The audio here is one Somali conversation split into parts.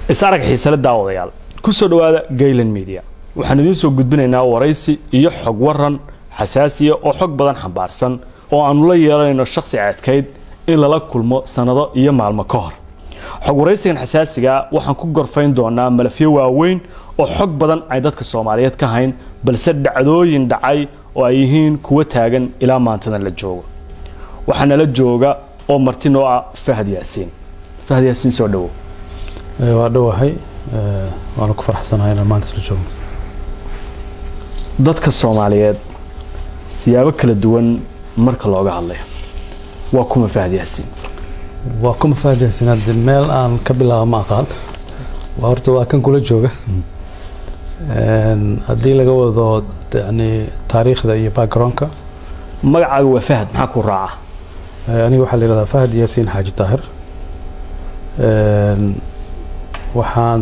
is arag xiisale daawadayaal ku soo dhowaada gaylan media waxaan idiin soo gudbinaynaa waraysi iyo xog waran xasaasiya oo xog badan xambaarsan oo aannu la yeelanayno shakhsi adkayd in lala kulmo sannado iyo maalmo ka hor xog waraysigan xasaasigaa waxaan ku gorfayn doonaa malafyo waaweyn oo xog badan ay dadka soomaaliyeed ka hayn balse dhacdooyin dhacay oo ay yihiin kuwa taagan ilaa maantadan la joogo waxaa nala jooga oo marti noo ah fahad yaasiin fahad yaasiin soo dhowow waa dhowahay waana ku farxsanahay inaan maanta isla joogno dadka soomaaliyeed siyaabo kala duwan marka looga hadlayo waa kuma fahad yaasiin waa kuma faahjahsin hadde meel aan ka bilaabo ma aqaan waa horta waa kan kula jooga haddii laga wado yani taariikhda iyo backgroundka magacaaga waa fahad maxaa ku raaca aniga waxaa la yihahdaa fahad yaasiin xaaji taahir waxaan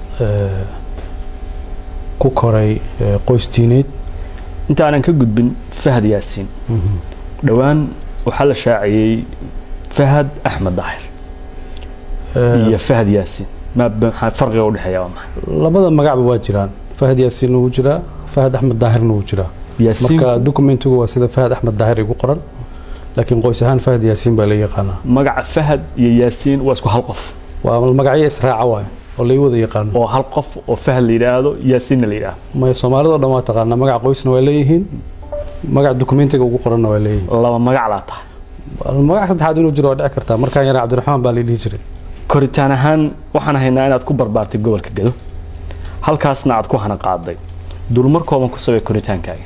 ku koray qoys diineyd inta aanan ka gudbin fahad yaasiin dhowaan waxaa la shaaciyey fahad axmed daahir iyo fahad yaasiin maxaa farqiga udhexeeya waa maxay labada magacba waa jiraan fahad yaasiinna wuu jiraa fahad axmed daahirna wuu jiraa yaasiin marka documentigu waa sida fahad axmed daahir igu qoran laakiin qoys ahaan fahad yaasiin baa la yaqaanaa magaca fahad iyo yaasiin waa isku hal qof waa magacyo israaca waay oo lai wada yaqaano oo hal qof oo fahad la yidhaahdo yaasiinna la yidhaahdo maya soomaalidao dhan waa taqaanaa magac qoysna waa leeyihiin magac documentiga ugu qoranna waa leeyihiin laba magac laa tahay magac saddexaad inuu jiro waa dhici kartaa markaan yara cabdiraxmaan baa la dhihi jiray koritaan ahaan waxaan haynaa inaad ku barbaartay gobolka gado halkaasna aad ku hana qaaday dulmarkoodan ku sabay koritaankaaga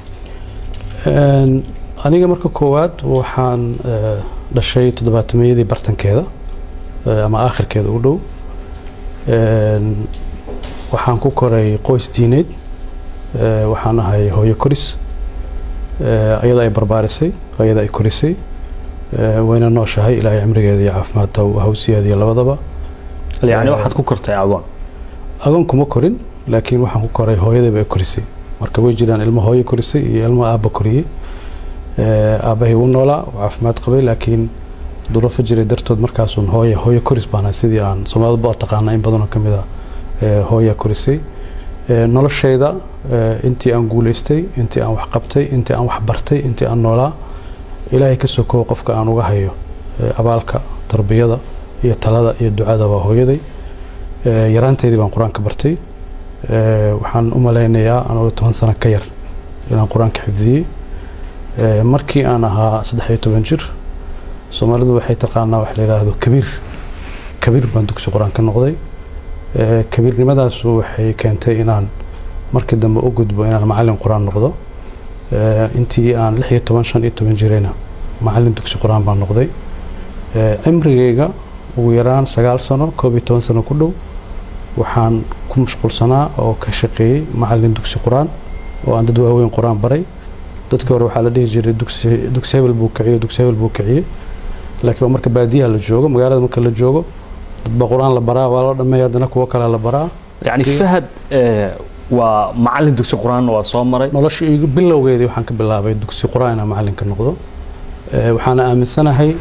aniga marka koowaad waxaan dhashay toddobaatameyadii bartankeeda ama aakhirkeeda u dhow waxaan ku koray qoys diineed waxaan ahay hooyo koris ayada ay barbaarisay ayada ay korisay wayna nooshahay ilaahay cimrigeeda iyo caafimaadta hawsiyeeda iyo labadaba yani waxaad ku kortay agoon agoon kuma korin laakiin waxaan ku koray hooyadayba ay korisay marka way jiraan ilmo hooyo korisay iyo ilmo aabba koriyey aabbahay wuu noolaa oo caafimaad qabay laakiin duruufo jiray dartood markaasun hooya hooyo koris baanahay sidii aan soomaalida ba taqaana in badanoo ka mid a hooya korisay noloshayda intii aan guulaystay intii aan wax qabtay intii aan wax bartay intii aan noolaa ilaahay ka sokow qofka aan uga hayo abaalka tarbiyada iyo talada iyo ducada waa hooyaday yaraanteydii baan qur-aanka bartay waxaan u malaynayaa anoo toban sano ka yar inaan qur-aanka xifdiyey markii aan ahaa saddex iyo toban jir soomaalidu waxay taqaanaa wax la yidhaahdo kabiir kabiir baan dugsi qur-aan ka noqday kabiirnimadaasu waxay keentay inaan markii dambe u gudbo inaan macallin qur-aan noqdo intii aan lix iyo toban shan iyo toban jirayna macallin dugsi qur-aan baan noqday cimrigayga ugu yaraan sagaal sano koob iyo toban sano ku dhow waxaan ku mashquulsanaa oo ka shaqeeyey macallin dugsi qur-aan oo aan dad waaweyn qur-aan baray dadkii hore waxaa la dhihi jiray dugsi dugsi hebel buu kiciyey dugsi hebel buu kiciyey laakiin waa marka baadiyaha la joogo magaalada marka la joogo dadba qur-aan la baraa waa loo dhameeya haddana kuwo kalea la baraa yani fahad waa macallin dugsi qur-aan waa soo maray nolosha igu bilowgeedii waxaan ka bilaabay dugsi qur-aan inaan macallin ka noqdo waxaana aaminsanahay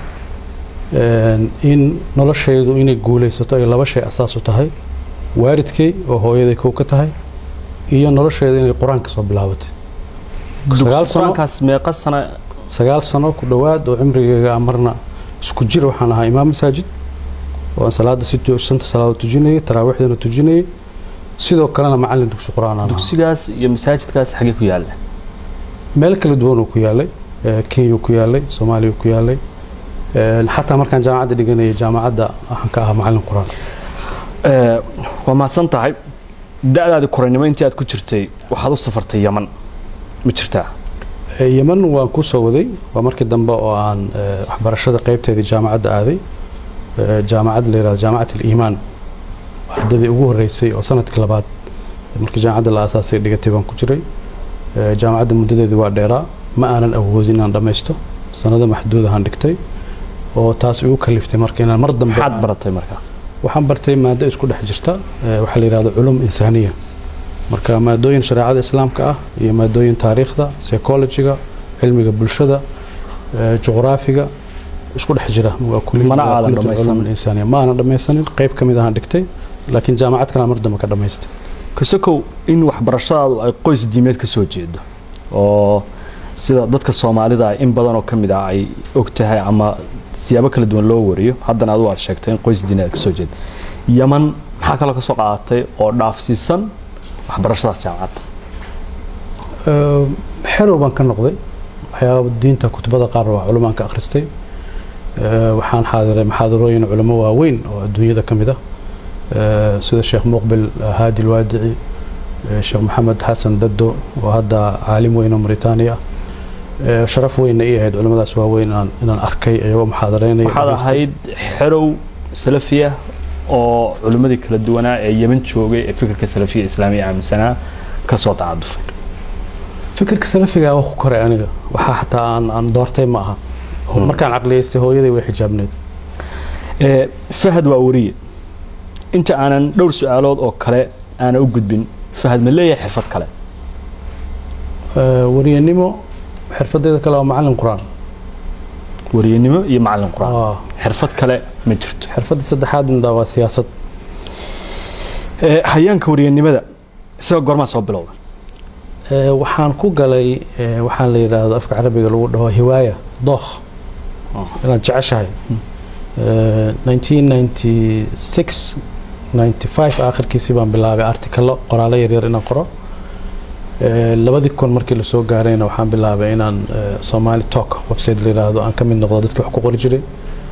in noloshaydu inay guulaysato ay laba shay asaas u tahay waalidkay oo hooyaday kow ka tahay iyo noloshayda inay qur-aan ka soo bilaabatay sagaal sano qur-aankaas meeqa sana sagaal sano ku dhowaad oo cimrigeyga marna isku jir waxaan ahaa imaam masaajid oo aan salaada si shanta salaadood tujinayay taraawiixdana tujinayay sidoo kalena macallin dugsi qur-aan aan ahaa dugsigaas iyo masaajidkaas xagee ku yaalla meel kala duwanuu ku yaalay kenyuu ku yaalay soomaaliyuu ku yaalay xataa markaan jaamacadda dhiganayay jaamacadda waxaan ka ahaa macallin qur-aan waa mahadsan tahay da-daadi koraynimo intii aad ku jirtay waxaad u safartay yaman ma jirtaa yeman waan ku soo waday waa markii dambe oo aan waxbarashada qaybteedii jaamacadda aaday jaamacad la yihahdo jaamacat aliimaan ardadii ugu horreysay oo sanadkii labaad markii jaamacadda la aasaasay dhigatay baan ku jiray jaamacadda muddadeedii waa dheeraa ma aanan awoodin inaan dhammaysto sanado maxduud ahaan dhigtay oo taas igu kaliftay marka inaan mar dambe maxaad baratay marka waxaan bartay maado isku dhex jirta waxaa la yihahdo culum insaaniya marka maadooyin shareecada islaamka ah iyo maadooyin taariikhda psychologiga cilmiga bulshada juqraafiga isku dhex jira waa kulli- Mana waa aadan kulli dhammaysan. culum insaaniya ma aanan dhammaysanin qayb ka mid ahaan dhigtay laakiin jaamacad kale mar dambe ka dhamaystay kasakow in waxbarashadaadu ay qoys diimeed ka soo jeedo oo sida dadka soomaalida in badan oo ka mid ah ay og tahay ama siyaabo kala duwan loo wariyo haddana adigu aad sheegtay in qoys diineed ka soo jeeda yaman maxaa kaloo ka soo qaadatay oo dhaafsiisan waxbarashadaas jaamacadda xerow baan ka noqday waxyaaba diinta kutubada qaar waa culumaan ka akhristay waxaan xaadiray maxaadarooyin culamo waaweyn oo adduunyada ka mid ah sida sheekh muqbil haadi alwaadici sheekh maxamed xasan dado oo hadda caalim weyn oo maritaaniya ah sharaf weynna ii ahayd culamadaas waaweyn inaan arkay iyagoo muxaadaraynaya waxaad ahayd xerow salafiya oo culimmadii kala duwanaa ee yeman joogay ee fikirka salafiya islaamiya aaminsanaa ka soo tacadufay fikirka salafiga waa ku koray aniga waxaa xataa aan aan doortay ma aha markaan caqliyaystay hooyaday way xijaabneed fahad waa wariye inta aanan dhowr su-aalood oo kale aana u gudbin fahad ma leeyahay xirfad kale wariyanimo xirfadeeda kale waa macalin qur-aan wariyanimo iyo macalin qur-aan xirfad kale ma jirto xirfadda saddexaad midha waa siyaasad hayaanka wariyanimada isaga goormaa soo bilowda waxaan ku galay waxaan la yidhaahdo afka carabiga lagu dhaho hiwaaya dookh inaan jeceshahay 1996 95 aakhirkiisii baan bilaabay artikalo qoraalo yaryar inaan qoro labadii kun markii lasoo gaarayna waxaan bilaabay inaan somali talk website la yidhaahdo aan ka mid noqdo dadkii wax ku qori jiray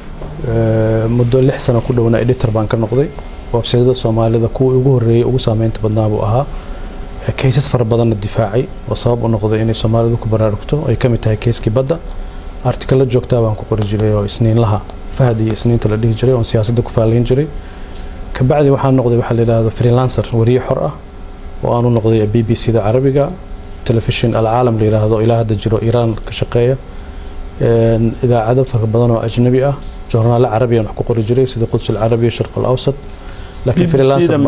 muddo lix sano ku dhowna editor baan ka noqday websaytyada soomaalida kuwii ugu horreeyey ugu saameynta badnaa buu ahaa kaysas fara badanna difaacay oo sabab u noqday inay soomaalidu ku baraarugto ay ka mid tahay keyskii badda artikalo joogtaa baan ku qori jiray oo isniinlaha fahad iyo isniinta la dhihi jiray oon siyaasadda ku faalayn jiray kabacdi waxaan noqday waxaa la yidhaahdo freelancer wariye xor ah oo aanu noqday b b c da carabiga telefishin alcaalam la yidhaahdo ilaa hadda jiro iiraan ka shaqeeya idaacado fara badan oo ajnabi ah joornaalo carabiyan wax ku qori jiray sida quds alcarabiya sharq alawsat laakiin freelancer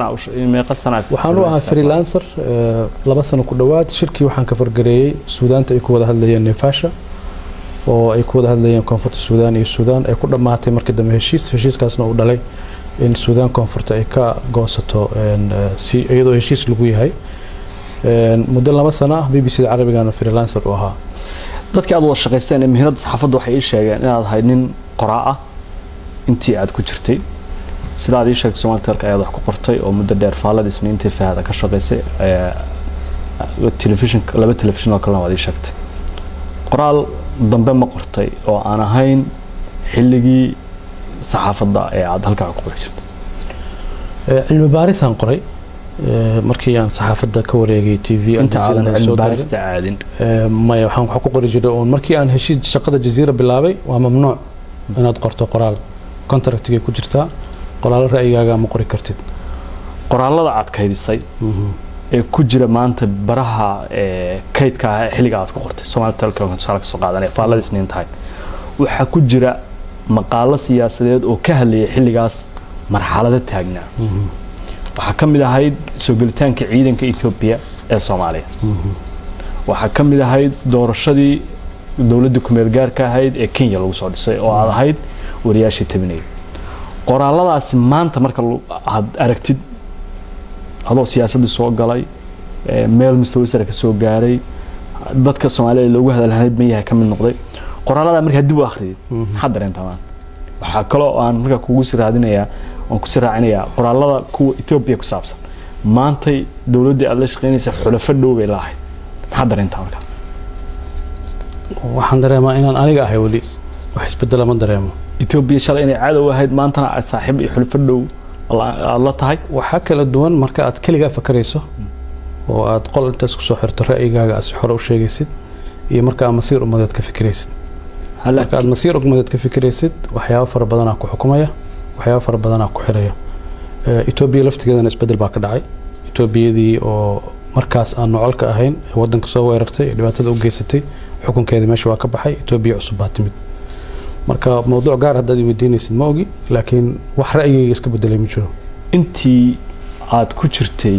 waxaan u ahaa freelancer laba sano ku dhowaad shirkii waxaan ka fargareeyey suudaanta ay ku wada hadlayeen neefasha oo ay ku wada hadlayeen koonfurta suudaan iyo suudaan ay ku dhammaatay markii dambe heshiis heshiiskaasna uu dhalay in suudaan koonfurta ay ka goosato si iyadoo heshiis lagu yahay muddo laba sano ah b b c da carabigana freelancer u ahaa dadkii aad wada shaqaysteen ee muhiimadda saxaafadda waxay ii sheegeen inaad ahayd nin qoraa ah intii aad ku jirtay sidaad ii sheegtay somalitelka ayaad wax ku qortay oo muddo dheer faalada isniintii fahada ka shaqaysay telefishin laba telefishin oo kalena waad ii sheegtay qoraal dambe ma qortay oo aan ahayn xilligii saxaafadda ee aad halkaa ku qori jirtay cilmi baarisaan qoray markii aan saxaafadda ka wareegay t v inta aadan cilmi baarista aadin maya waxaan wax ku qori jiray oon markii aan heshiis shaqada jaziira bilaabay waa mamnuuc inaad qorto qoraal contractigay ku jirtaa qoraalo ra'yigaaga ma qori kartid qoraalada aad kaydisay ee ku jira maanta baraha kaydka ah xilliga aad ku qortay Somali Telecom tusaale ka soo qaadanay faallada isniin tahay waxaa ku jira maqaalo siyaasadeed oo ka hadlayay xilligaas marxalado taagnaa waxaa ka mid ahayd soo gelitaanka ciidanka Ethiopia ee Soomaaliya waxaa ka mid ahayd doorashadii dowladda kumeel gaarka ahayd ee Kenya lagu soo dhisay oo aad ahayd wariyaashii tabinayay qoraaladaasi maanta marka aad aragtid adoo siyaasadii soo galay meel mustawa sare ka soo gaaray dadka Soomaaliya loogu hadalhayd ma yahay ka mid noqday qoraalada markaa dib u akhriyay maxaa dareentaa maanta waxaa kaloo aan markaa kugu sii raadinayaa waan ku sii raacinayaa qoraalada kuwa Ethiopia ku saabsan maantay dowladdii aad la shaqaynaysa xulafo dhow bay lahayd maxaa dareentaa markaa waxaan dareemaa inaan aniga ahay weli wax isbedela ma dareemo Ethiopia shalay inay cadow ahayd maantana aad saaxiib iyo xulafo dhow aad la tahay waxaa kala duwan marka aad keligaa fakarayso oo aad qol intaas kusoo xirto ra'yigaaga aad si xore u sheegaysid iyo marka aad masiir ummadeed ka fikiraysid marka aad masiir ummadeed ka fikiraysid waxyaabo fara badanaa ku xukumaya waxyaabo fara badanaa ku xiraya etoobiya laftigeedana isbedel baa ka dhacay etoobiyadii oo markaas aan nocolka ahayn ee waddanka soo weerartay ee dhibaatada u geysatay xukunkeeda meesha waa ka baxay etoobiya cusub baa timid marka mawduuc gaar haddaad i weydiinaysid ma ogi laakiin wax ra'yigayga iska bedelay ma jiro intii aad ku jirtay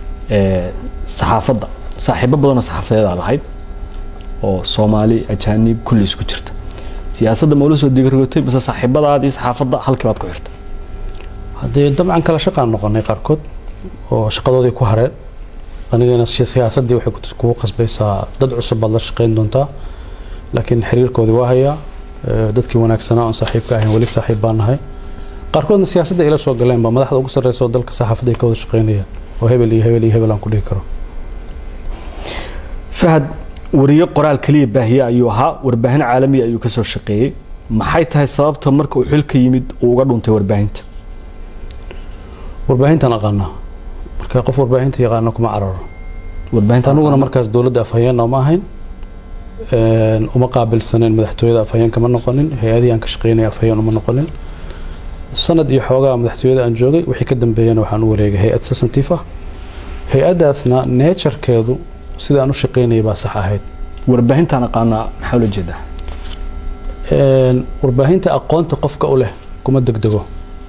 saxaafadda saaxiibo badanoo saxaafadeed aad lahayd oo soomaali ajaanib kulli isku jirta siyaasadda ma ula soo digargotay mise saaxiibadaadii saxaafadda halkii baad ku xirtay haddee dabcan kala shaqaan noqonay qaarkood oo shaqadoodii ku hareen anigana siyaasaddii waxay kugu qasbaysaa dad cusub baad la shaqayn doontaa laakiin xiriirkoodii waa hayaa dadkii wanaagsanaa oon saaxiibka ahayn weli saaxiib baan nahay qaarkoodna siyaasadda ila soo galeen ba madaxda ugu sarreysa oo dalka saxaafadda ay ka wada shaqaynayaan oo hebel iyo hebel iyo hebel aan ku dhihi karo fahad wariye qoraal keliya baahiye ayuu ahaa warbaahin caalamiya ayuu ka soo shaqeeyey maxay tahay sababta marka uu xilka yimid uu uga dhuntay warbaahinta warbaahintaan aqaanaa marka qof warbaahinta yaqaana kuma cararo warbaahinta aniguna markaas dowladda afhayeenna uma ahayn uma qaabilsaneen madaxtooyada afhayeen kama noqonin hay-adihii aan ka shaqeynaya afhayeen uma noqonin sanad iyo xoogaa madaxtooyada aan joogay wixii ka dambeeyana waxaan u wareegay hay-ad sasantiif ah hay-addaasna neejarkeedu sida aan u shaqeynayay baa sax ahayd warbaahintaan aqaanaa maxaa ula jeedaa warbaahinta aqoonta qofka u leh kuma degdego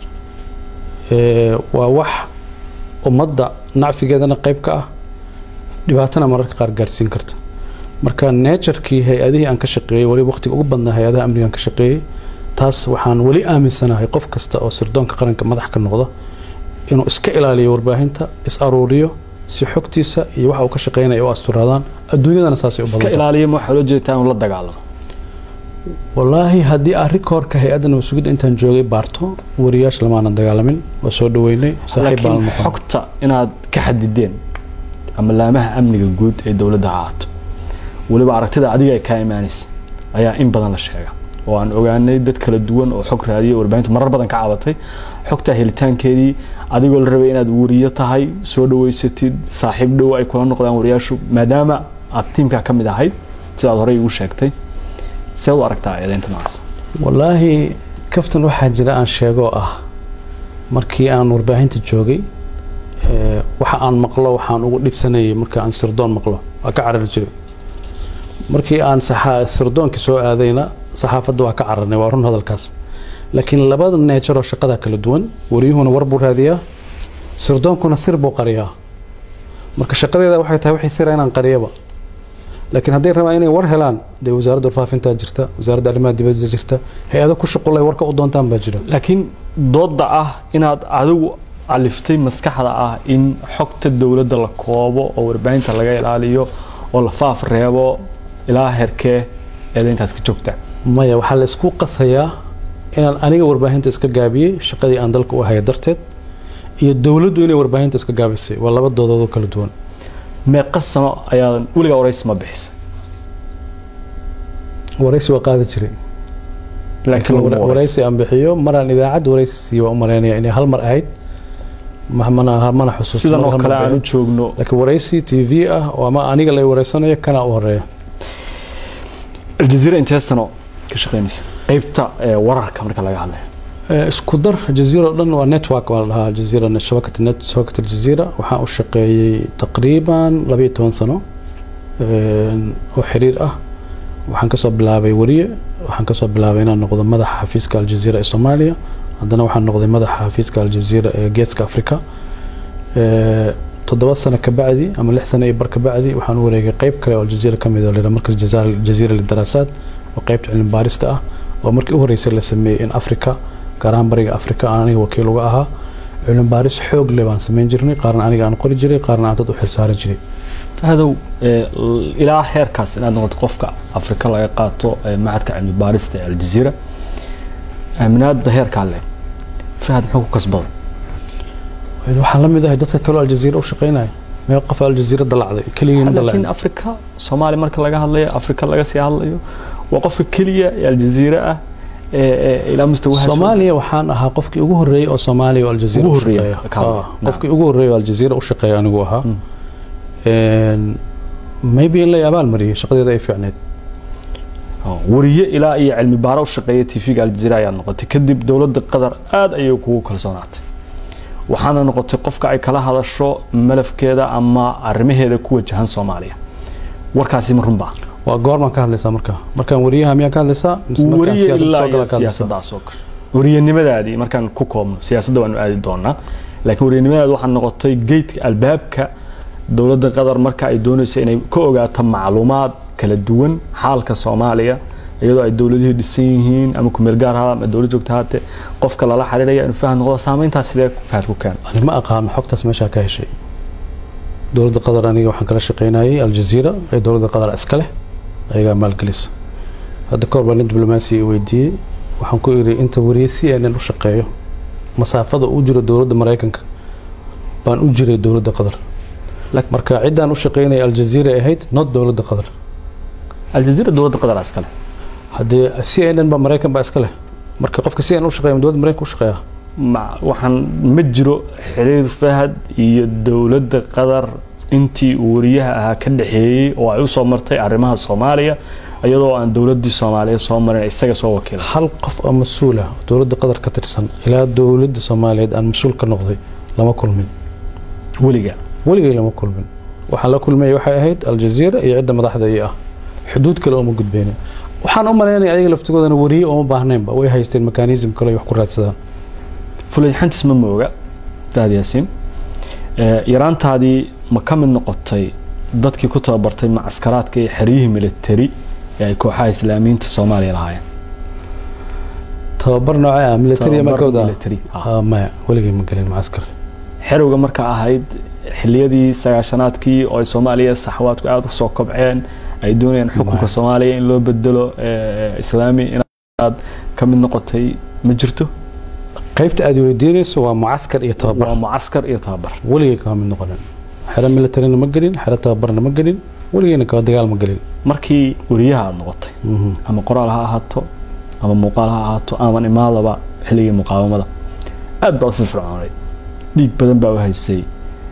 waa wax ummadda nacfigeedana qayb ka ah dhibaatana mararka qaar gaarsiin karta marka neejarkii hay-adihii aan ka shaqeeyey weli waqtiga ugu badnaa hay-adaha amniga aan ka shaqeeyey taas waxaan weli aaminsanahay qof kasta oo sirdoonka qaranka madax ka noqda inuu iska ilaaliyo warbaahinta is aruuriyo si xogtiisa iyo waxa uu ka shaqeynaya u asturaadaan adduunyadana saasay u iska badan ilaaliya ma waxaa loo jeedaa inuu la dagaalamo wallaahi haddii aan rikoorka hay-adda nabad sugidda intaan joogay baarto wariyaasha lamaanan dagaalamin waa soo dhaweynay saaxiib baan laakiin noqon xogta inaad ka xadideen ama laamaha amniga guud ee dowladda ha ahaato weliba aragtida adiga ay kaa imaanaysa ayaa in badan la sheega oo aan ogaanay dad kala duwan oo xog raadiya warbaahintu marar badan ka cabatay xogta helitaankeedii adigoo la rabay inaad wariyo tahay soo dhaweysatid saaxiib dhow ay kula noqdaan wariyaashu maadaama aad tiimkaa ka mid ahayd sidaad horey ugu sheegtay see u aragtaa eedeynta noocaas wallaahi kaftan waxaa jira aan sheegoo ah markii aan warbaahinta joogay ee, waxa aan maqlo waxaan ugu dhibsanayay marka aan sirdoon maqlo waa ka carari jiray markii aan saxa- sirdoonkii soo aadayna saxaafadda waa ka cararnay waa run hadalkaas laakiin labada neejaroo shaqada kala duwan wariyuhuna war buu raadiyaa sirdoonkuna sir buu qariyaa marka shaqadeeda waxay tahay wixii sira inaan qariyaba laakiin hadday rabaan inay war helaan dee wasaaradda warfaafintaa jirta wasaaradda arrimaha dibadda jirta hay-ado ku shuqulay warka u doontaan baa jira laakiin doodda ah inaad adigu aliftay maskaxda ah in xogta dowladda la koobo oo warbaahinta laga ilaaliyo oo la faaf reebo ilaa herkee eedeyntaas ka joogta maya waxaa la isku qasayaa inaan aniga warbaahinta iska gaabiyey shaqadii aan dalka u haya darteed iyo dowladdu inay warbaahinta iska gaabisay waa laba doodood oo kala duwan meeqa sano ayaadan weligaa waraysi ma bixisay waraysi waa qaadi jiray laakiin laguma waraysi. waraysi aan bixiyo maraan idaacad waraysi siiyo waa u malaynaya inay hal mar ahayd ma- mana mana xusuusto sidan mar oo hal kale mar aan u bay ahayd. joogno laakiin waraysi t v ah oo ama aniga lay wareysanayo kana u horeeya aljaziira intee sano ka shaqeynaysa qeybta ee, wararka marka laga hadlayo Eh, isku dar jaziira oo dhan waa network waa la dhahaa jaziira net- shabakata net shabakata aljaziira waxaan u shaqeeyey taqriiban labayo toban sano een, oo xiriir ah waxaan kasoo bilaabay wariye waxaan kasoo bilaabay inaan noqdo madaxa xafiiska aljaziira ee soomaaliya haddana waxaan noqday madaxa xafiiska aljaziira ee geeska africa Eh, toddoba sano ka bacdi ama lix sano iyo bar ka bacdi waxaan u wareegay qeyb kale oo aljaziira ka mid oo layidhaha markas jazaar- jaziira lidaraasaad oo qeybta cilmi baarista ah oo markii u horreysay la sameeyey in africa gaar ahaan bariga africa aan aniga wakiil uga ahaa cilmi baaris xoog leh baan samayn jirnay qaarna aniga aan qori jiray qaarna aan dad u xilsaaran jiray fahadow ee, l- ilaa heerkaas inaad noqoto qofka afrika laga qaato ee, macadka cilmi baarista ee aljaziira aaminaada heerkaa leh fahad muxuu ku kasbaday waxaan la mid ahay dadka kaleo aljaziira u shaqeynaya mee qof aljaziira dalacday keligii ma laakiin dalacin afrika soomaaliya marka laga hadlayo afrika laga sii hadlayo waa qofka keliya ee aljaziira ah ee ee ilaa mustawaha soomaaliya waxaan ahaa qofkii ugu horreeyey oo soomaaliya oo aljaziira Ugu u horreeyey, shaqeeya. ka hadla. Ah, qofkii ugu horreeyey oo aljaziira u shaqeeya anigu ahaa Mm. Een, maybe in la abaal mariyey shaqadeeda ay fiicneyd wariye ilaa iyo cilmi baaro u shaqeeya tv-ga aljaziira ayaad noqotay kadib dowladda qatar aad ayay kugu kalsoonaatay waxaana noqotay qofka ay kala hadasho malafkeeda ama arrimaheeda ku wajahan soomaaliya warkaasi ma runbaa waa goormaan ka hadlaysaa marka markaan wariyaha miyaa ka hadlaysaa mise markaan wariye siyaasadda ilaa soo iyo gala ka hadlaysaa siyaasaddaas oo kale wariyanimadaadii markaan ku koobno siyaasadda waanu aadi doonaa laakiin wariyanimadaadi waxaa noqotay geedka albaabka dowladda qatar marka ay doonayso inay ka ogaato macluumaad kala duwan xaalka soomaaliya iyadoo ay dowladihii dhisan yihiin ama kumeel gaar ha ama dowlad joogta haatee qofka lala xiriiraya inuu fahad noqdo saameyntaas sidee fahad ku keena ani ma aqaano xogtaas meeshaa ka heshay dowladda qatar aniga waxaan kala shaqeynayay aljaziira ee dowladda qatar iska leh ayagaa maalgelisa hadda kahor baa nin diblomaasi weydiiyey waxaan ku iri inta wariye si aanan u shaqeeyo masaafada u jiro dowladda maraykanka baan u jiray dowladda qatar marka ciddaan u shaqeynaya aljaziira ahayd not dowladda qatar aljaziira dowladda qatar iskale haddee c n n baa maraykan baa iska leh marka qofka c n u shaqeeya dowladda maraykanka u shaqeeya waxaan ma jiro xiriir fahad iyo dowladda qatar intii uu wariyaha ahaa ka dhexeeyey oo ay usoo martay arrimaha soomaaliya iyadoo aan dowladii soomaaliyeed soo marin isaga soo wakiila hal qof oo mas-uula dowladda qatar ka tirsan ilaa dowladda soomaaliyeed aan mas-uul ka noqday lama kulmin weliga weligay lama kulmin waxaan la kulmaya waxay ahayd aljaziira iyo cidda madaxda ii ah xuduud kale ooma gudbeynin waxaan u malaynaya ayaga laftigoodana wariye ooma baahnaynba way haysteen mekanism kale ay wax ku raadsadaan fulayxantis ma mooga fahad yaasiin yaraantaadii ma ka mid noqotay dadkii ku tababartay macaskaraadka iyo xeryihii militari ee ay kooxaha islaamiyiinta soomaaliya lahaayeen tababar noocee ah militariya markood military ah maya weligay ma gelin macaskar xerowga marka ahayd xiliyadii sagaashanaadkii oo ay soomaaliya saxwaadku aada usoo kobceen ay doonayaan xukunka soomaaliya in loo bedelo islaami inaad ka mid noqotay ma jirto qaybta aad weydiinayso waa mucaskar iyo tababar waa mucaskar iyo tababar weligay kama mid noqonin xero militarina ma gelin xero tababarna ma gelin weligayna kaba dagaal ma gelin markii wariyaha aada noqotay ama qoraal ha ahaato ama muuqaal ha ahaato aman imaadaba xilligii muqaawamada aada baa u firfircoonayd dhiig badan baa u haysay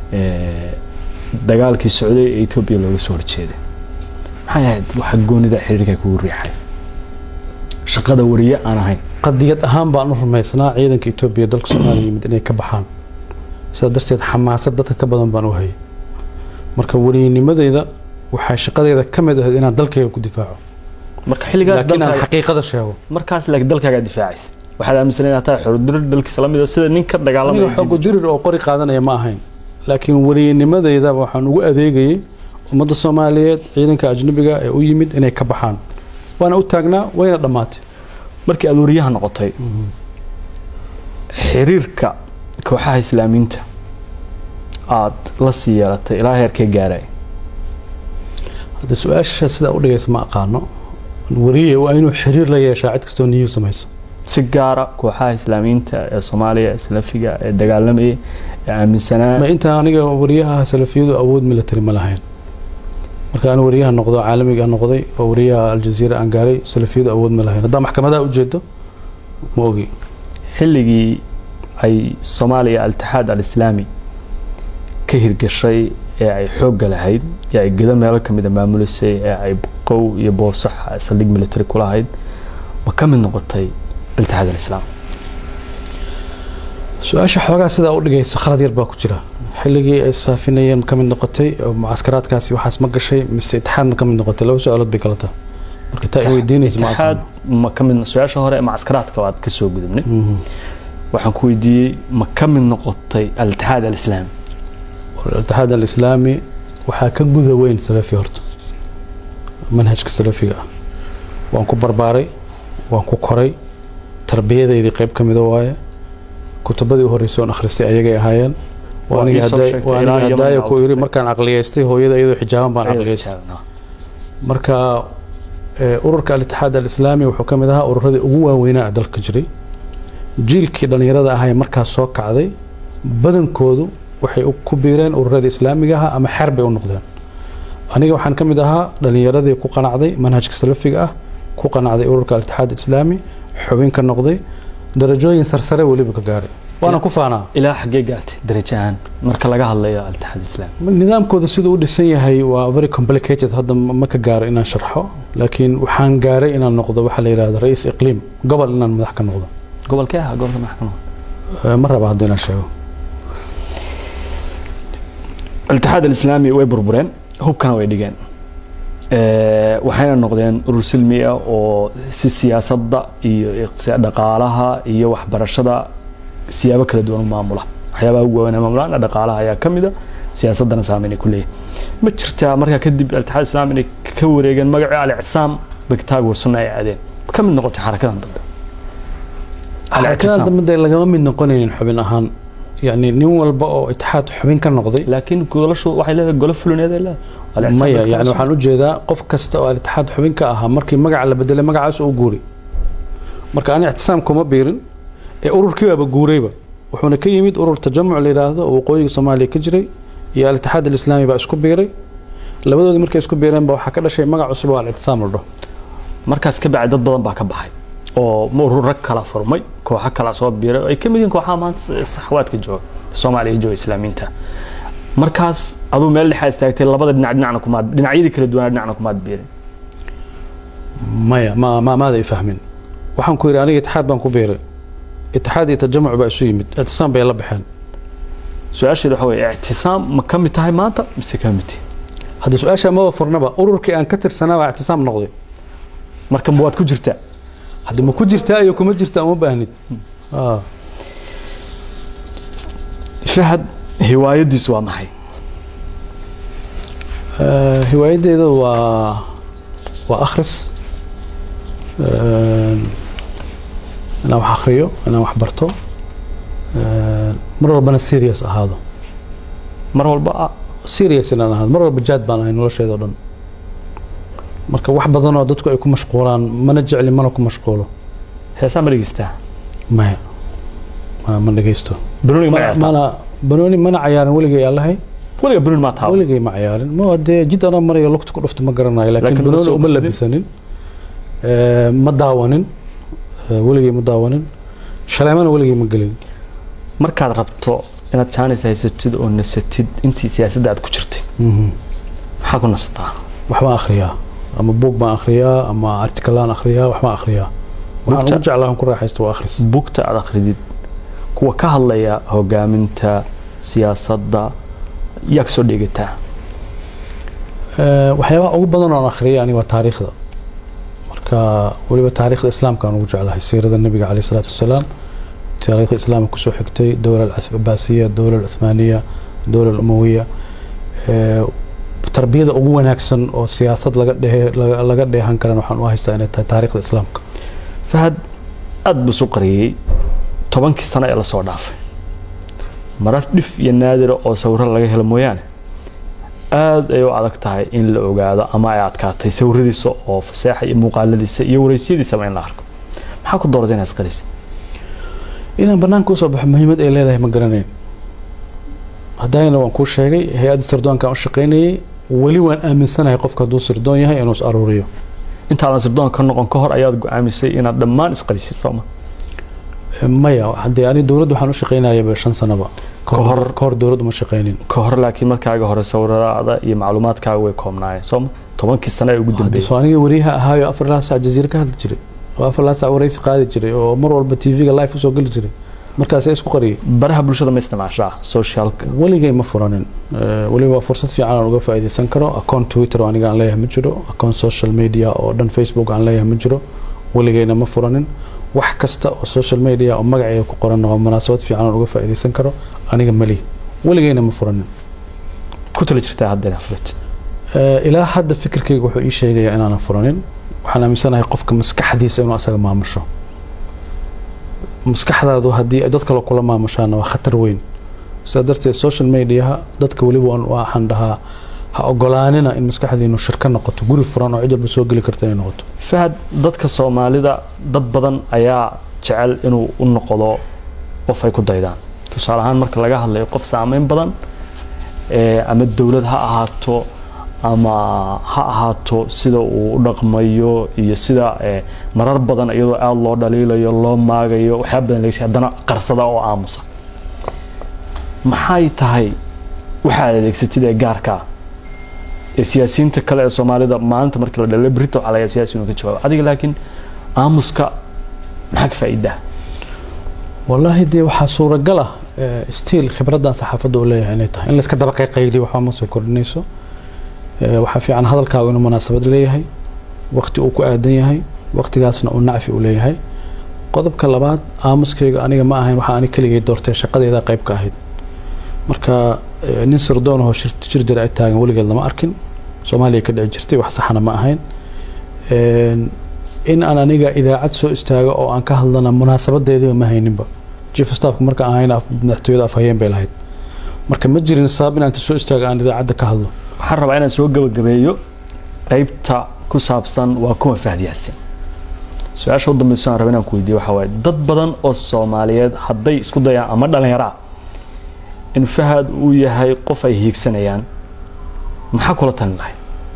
dagaalkii socday ee etoobiya looga soo horjeeday maxay ahayd waxa goonida xiriirka kugu riixay shaqada wariye aan ahayn qadiyad ahaan baan u rumaysnaa ciidanka etoobiya dalka soomaaliya yimid inay ka baxaan sidaa darteed xamaasad dadka ka badan baan u hayay marka wariyinimadeyda waxaa shaqadeeda ka mid ahayd inaan dalkayga ku difaaco marka xilligaas laakiin aan dalkaaga- xaqiiqada sheego markaas laakiin dalkaagaa difaacaysa waxaad aaminsanay inaad tahay xorodirir dalkiisa lamid sida nin ka aniga dagaalamaya xoogo dirir oo qori qaadanaya ma ahayn laakiin wariyinimadeyda waxaan ugu adeegayay ummadda soomaaliyeed ciidanka ajnabiga ee u yimid inay ka baxaan waana u taagnaa wayna dhammaatay markii aad wariyaha noqotay xiriirka kooxaha islaamiyiinta aad la sii yeelatay ilaa heerkee gaaray hadda su-aasha sidaa u dhigaysa ma aqaano wariye waa inuu xiriir la yeeshaa cid kastoo niyu samayso si gaara kooxaha islaamiyiinta ee soomaaliya ee salafiga ee dagaalamayay ee aaminsanaa ma intaa aniga wariyaha salafiyadu awood military ma lahayn marka aan wariyaha noqdo caalamiga noqday oo wariyaha aljaziira aan gaaray salafiyadu awood ma lahayn haddaa maxkamadaha ujeedo ma ogi xilligii ay soomaaliya altixaad alislaami ka hirgashay ee ay xoogga lahayd ee ay gedo meelo ka mida maamulisay ee ay qow iyo boosax saldhig military ku lahayd ma ka mid noqotay altixaad alislaam su-aasha xoogaa sidaa u dhigaysa khalad yar baa ku jira xilligii ay isfaafinayeen ka mid noqotay oo mucaskaraadkaasi waxaas ma gashay mise itixaad ma ka mid noqotay laba su-aalood bay kala tahay marka taa ay weydiinaysa ma itixaad aqaan ma ka mid su-aasha hore ee macaskaraadka waad ka soo gudubnay waxaan ku weydiiyey ma ka mid noqotay altixaad alislaami الاتحاد الإسلامي waxaa ka guda weyn salafi horta manhajka salafiga ah waan ku barbaaray waan ku koray tarbiyadeydii qayb ka mida waaye kutubadii u horreysay oon akhristay ayagay ahaayeen waa Waa aniga ii soo hadday- sheegtay waa ilaa aniga Yaman hadaayo aad ku iri tagtay. markaan aqliyeystay hooyada iyadoo xijaaban baan aqliyeystay marka eh, ururka al-itixaad al-islaami wuxuu ka mid ahaa ururadii ugu waaweynaa ee dalka jiray jiilkii dhallinyarada ahaa ee markaas soo kacday badankoodu waxay u- ku biireen ururadii islaamiga ahaa ama xer bay u noqdeen aniga waxaan ka mid ahaa dhallinyaradii ku qanacday manhajka salafiga ah ku qanacday ururka al-itixaad islaami xubin ka noqday darajooyin sarsare weliba ka gaaray waana ku faanaa ilaa xaggee gaartay darajo ahaan marka laga hadlayo altixaad islaami nidaamkooda siduu u dhisan yahay waa very complicated hadda ma ma ka gaaro inaan sharxo laakiin waxaan gaaray inaan noqdo waxaa la yidhahda ra-iis iqliim gobol inaan madax ka noqdo gobolkee ahaa gobolka maxkamada Eh, ma raba hadda inaan sheego altixaad alislaami way burbureen hubkana way dhigeen Eh, waxayna noqdeen urur silmi ah oo si siyaasadda iyo iqtisa- dhaqaalaha iyo waxbarashada siyaabo kala duwan u maamula waxyaabaha ugu waaweyn ee maamulaan dhaqaalaha ayaa ka mida siyaasaddana saameyn ay ku leeyahay ma jirtaa markaa kadib altixaad islaami inay ka wareegeen magacii al-icsaam bigtaag wasuna ay aadeen ka mid noqotay xarakadan dambe xarakadan dambe dee lagama mid noqonaynin xubin ahaan yani nin walba oo itixaad xubin ka noqday laakiin golashu waxay leedahay golo fulineed ay leedahay maya yani waxaan ujeedaa qof kasta oo alitixaad xubin ka ahaa markii magaca la bedelay magacaas u guuri marka ani ictisaam kuma biirin ee ururkii baaba guurayba wuxuuna ka yimid urur tajamuc la yidhaahdo oo waqooyiga soomaaliya ka jiray iyo alitixaad alislaami baa isku biiray labadoodii markay isku biireenba waxaa ka dhashay magac cusub oo alictisaam la dhaho markaas ka bacdi dad badan baa ka baxay oo urur rag kala furmay kooxo kala soo biiray ay ka mid yihiin kooxaha maanta saxwaadka jooga soomaaliya jooga islaamiinta markaas aduu meel dhexaa istaagtay labada dhinac dhinacna kumaad dhinacyadii kala duwanaa dhinacna kumaad biirin maya ma ma maada i fahmin waxaan ku yidhi aniga itixaad baan ku biiray itixaad iyo tajamuc baa isu yimid ictisaam bay la baxeen su-aasheeda waxa weye ictisaam ma ka mid tahay maanta mise ka mid tihi haddii su-aashaa maba furnaba ururkii aan ka tirsanaa baa ictisaam noqday marka waad ku jirtaa haddii ma ku jirtaa iyo kuma jirtaa uma baahnid fahad hiwaayadiisu waa maxay hiwaayaddeeda waa waa akhris inaan wax akhriyo inaan wax barto mar walbana serious ahaado mar walba serious inaan ahaado mar walba jaad baan ahay nolosheeda o dhan marka wax badanoo dadku ay ku mashquulaan mana jecli mana ku mashquulo heesaa ma dhegeystaa maya ma ma dhegeysto banooni ma mana banooni mana cayaarin weligay allahay weliga banooni maa taaba weligay ma cayaarin ma dee jid anaa marayo lugta ku dhufta ma garanayo laakiin Laakiin banooni ma uma soo labisanin ma daawanin weligay ma daawanin shaleemana weligay ma gelin markaad rabto inaad jaanis haysatid oo nasatid intii siyaasadda aad ku jirtay maxaa ku nasataa waxbaan akhriyaa ama buug baan akhriyaa ama artikalaan akhriyaa waxbaan akhriyaa waxaan Buugta- ugu jeclaa ku raaxaysto waa akhris bugta aad akhridid kuwa ka hadlaya hogaaminta siyaasadda yaa ka soo dheegataa Eh, waxyaabaha ugu badan oo aan akhriyay aniga waa taariikhda marka weliba taariikhda islaamka aan ugu jeclahay siirada nebiga caleyh salaatu wasalaam taariikhda islaamka kusoo xigtay dowla alcabaasiya dowla alcuthmaaniya dowla alumawiya Eh, tarbiyada ugu wanaagsan oo siyaasad laga dhehe laga- laga dheehan karan waxaan u haystaa inay tahay taariikhda islaamka fahad aada buu isu qariyey tobankii sano ee lasoo dhaafay marar dhif iyo naadira oo sawiro laga helo mooyaane aada ay u adag tahay in la ogaado ama ay adkaatay sawiradiisa oo faseexa iyo muuqaaladiisa iyo wareysiyadiisaba in la arko maxaa ku dooratay inaad isqarisid inaan banaanka usoo baxo muhiimad ay leedahay ma garanayn haddayna waan kuu sheegay hay-adda sirdoonkaan u shaqaynayay weli waan aaminsanahay qofka hadduu sirdoon yahay inuu is aruuriyo intaadan sirdoon ka noqon ka hor ayaad go-aamisay inaad dhammaan isqarisid sooma maya haddee ani dowladda waxaan u shaqaynayaba shan sanaba Ka hor- ka hor dowladda uma shaqaynin ka hor laakiin markaaga hore sawiradaada iyo macluumaadkaaga way koobnaayeen sooma tobankii sano ee ugu haddii dambeeyey soo aniga wariyaha ahaayo afar ilaa sac jaziira ka hadli jiray oo afar ilaa sac waraysi qaadi jiray oo mar walba tv-ga live usoo geli jiray markaasee isku qariyay baraha bulshada ma isticmaashaa socialka weligay ma furanin Eh, weliba waa fursad fiican aan uga faa'iidaysan karo account twitter oo aniga aan leeyahay ma jiro account social media oo dhan facebook aan leeyahay ma jiro weligayna ma furanin wax kasta oo social media oo magacayga ku qoran oo munaasabad fiican aan uga faa'iidaysan karo aniga mali weligayna ma furanin ku tala jirtaa hadda inaad furatid Eh, ilaa hadda fikirkayga wuxuu ii sheegayaa inaanan furanin waxaan aaminsanahay qofka maskaxdiisa inuu asaga maamusho maskaxdaadu haddii ay dad kale kula maamushaana waa khatar weyn sidaa darteed social mediaha dadka weliba waan- waxaan dhahaa ha ogolaanina in maskaxdiinu shirka noqoto guri furan oo cid walba soo geli karta inay noqoto fahad dadka soomaalida dad badan ayaa jecel inuu u noqdo qof ay ku daydaan tusaale ahaan marka laga hadlayo qof saameyn badan ee ama dowlad ha ahaato ama ha ahaato sida uu u dhaqmayo iyo sida ee, marar badan iyadoo aada loo dhaliilayo loo maagayo waxyaaba badan laga sheegay haddana qarsada oo aamusa maxay tahay waxaad adeegsatid ee gaarka ah ee siyaasiyiinta kale ee soomaalida maalinta markii la dhalay brito waxaa laga yaabaa siyaasi inuu ka jawaabo adiga laakiin aamuska maxaa ka faa'iidaa wallaahi dee waxaa suuragal ah eh, stiil khibraddan saxaafadda uu leeyahay inay tahay in layska daba qayqayliyo waxba ma soo kordhinayso Eh, waxaa fiican hadalkaagu inuu munaasabad leeyahay waqti uu ku aadan yahay waqtigaasna uu nacfi u leeyahay qodobka labaad aamuskayga aniga ma ahayn waxaa ani keligay doortay shaqadeeda qayb ka ahayd marka eh, nin sirdoon ahoo shir jir jira ay taagan weligeed lama arkin soomaaliya ka dhici jirtay wax saxana ma ahayn in aan aniga idaacad soo istaago oo aan ka hadlana munaasabadeediiba ma hayninba chief staffka marka aan hayna madaxtooyada afhayeen bay lahayd marka ma jirin sabab inaan soo istaago aan idaacadda ka hadlo waxaan rabaa inaan soo gabagabeeyo qaybta ku saabsan waa kuma fahad yaasin su-aasha u dambayso aan raba inaan ku weydiiyo waxaa waaye dad badan oo soomaaliyeed hadday isku dayaan ama dhallinyaraa in fahad uu yahay qof ay hiigsanayaan maxaa kula talin lahay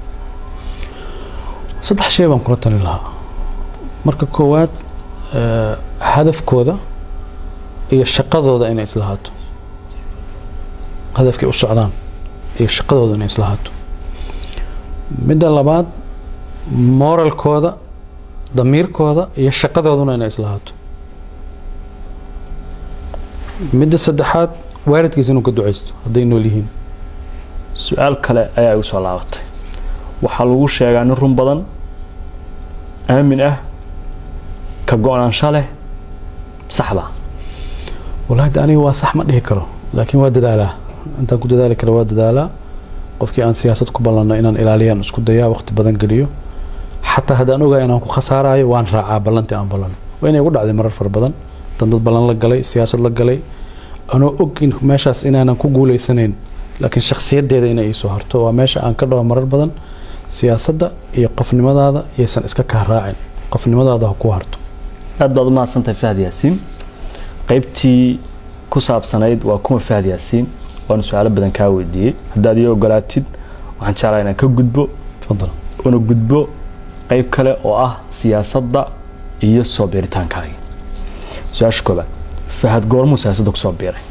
saddex shay baan kula talin lahaa marka koowaad hadafkooda iyo shaqadooda inay islahaato hadafkay u socdaan iyo shaqadooda inay islahaato midda labaad moralkooda damiirkooda iyo shaqadooduna inay islahaato midda saddexaad waalidkiisa inuu ka ducaysto hadday nool yihiin su-aal kale ayaa igu soo laabatay waxaa lagu sheegaa nin run badan aamin ah ka go-naansho leh saxda walahi aniga waa sax ma dhihi karo laakiin waa dadaalaa intaan ku dadaali kara waa dadaalaa qofkii aan siyaasad ku ballanno inaan ilaaliyaan isku dayaa waqti badan geliyo xataa haddaan ogahay inaan ku khasaarayo waan raacaa ballantii aan ballan waa inay ugu dhacday marar fara badan dan dad ballan la galay siyaasad la galay anoo og in meeshaas inaanan ku guulaysanayn laakiin shakhsiyaddeeda inay iisoo harto waa meesha aan ka dhaho marar badan siyaasadda iyo qofnimadaada yaysan iska kaa raacin qofnimadaada ha ku harto aad baad u mahadsantahay fahad yaasiin qaybtii ku saabsanayd waa kuma fahad yaasiin waana su-aalo badan kaa weydiiyey haddaad ii ogolaatid waxaan jeclaa inaan ka gudbo tafadal una gudbo qayb kale oo ah siyaasadda iyo soo biiritaankaaga su-aasha koobaad fahad goormuu siyaasadda kusoo biiray